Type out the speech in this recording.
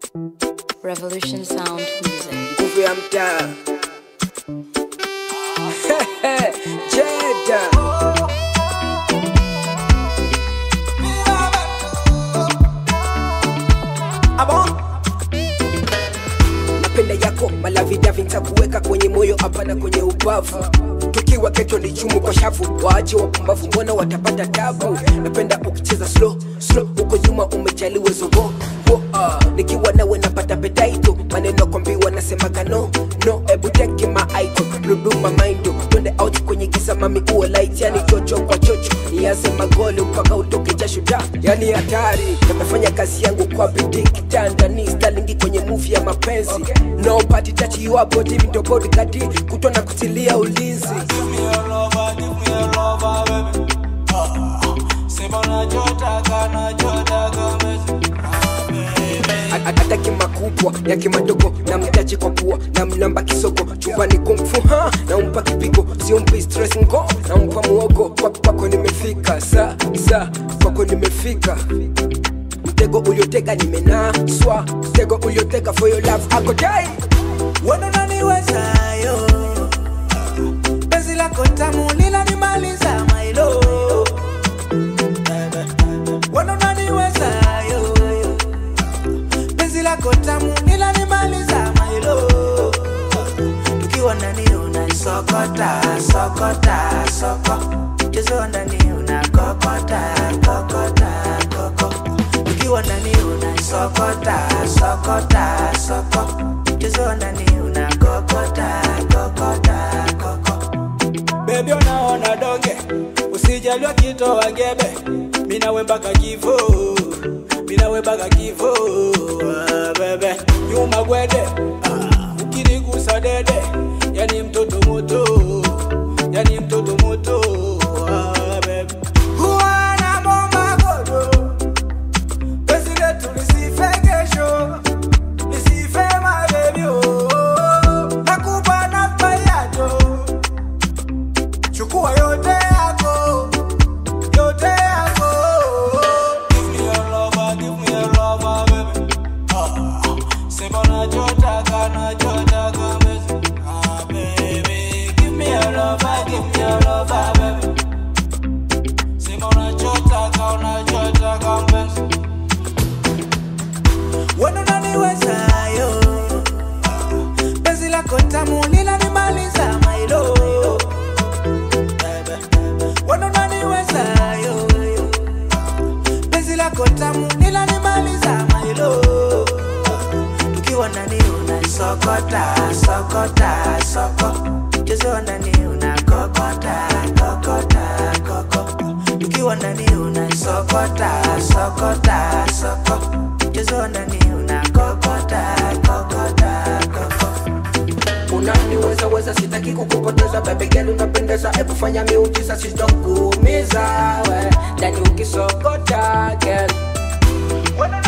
Revolution Sound Music. nguvu ya mtaa Jeda napenda yako malavidavi ntakuweka kwenye moyo hapana kwenye ubavu tukiwa keto ni chumu kwa shavu waache wapumbavu mbona watapata tabu napenda ukicheza slow slow huko nyuma umejaliwe zogo wo, ah. nikiwa nawe napata petaito maneno kwambiwa nasemaga no no ebu teke maaito ruduma maindo twende out kwenye giza mami uwe light yani chocho kwa chocho nianze magoli mpaka utoke jasho da yani hatari nimefanya kazi yangu kwa bidii kitandani stalingi kwenye movie ya mapenzi no party touch you up body video body kadi kutwa na kutilia ulinzi Give me your lover, give me your lover, baby. Ah, sema unachotaka, unachotaka, baby. Ah, baby. ataki makubwa yake madogo na mtaji kwa pua na mnamba kisoko chumbani kumfuha na umpa kipigo siumpi stress ngo na umpa muogo Kwa- kwako nimefika sa sa kwako nimefika mtego uliotega nimenaswa mtego uliotega for your love ako dai Wewe unaniwezayo penzi lako tamu linanimaliza mailo Wewe unaniwezayo penzi lako tamu linanimaliza mailo tukiwa ndani unaisokota sokota soko chezo ndani unakokota kokota koko tukiwa ndani unaisokota sokota soko chezo ndani unakokota kokota koko bebi unaona donge usijaliwa kitoa gebe minawe mpaka kifo minawe mpaka kifo ah, bebe nyuma gwede ah, ukinigusa dede yani mtoto moto yani mtoto moto ah, bebe huwa na bomba godo penzi letu lisife kesho lisife mabebyo nakupa namba yajo chukua yote yako yote yako give me your lover give me your lover baby ah sema unachotaka unachotaka baby ah baby give me your lover give me your lover baby sema unachotaka unachotaka baby wewe unaniwezayo penzi lako tamu linanimaliza mailo wewe unaniwezayo penzi lako tamu linanimaliza mailo tukiwa ndani unaisokota sokota soko chezo ndani unakokota kokota koko tukiwa ndani unaisokota sokota soko chezo ndani unakokota kokota koko unaniweza weza sitaki kukupoteza bebegeli unapendeza hebu fanya miujiza sitokuumiza we ndani ukisokota girl Wewe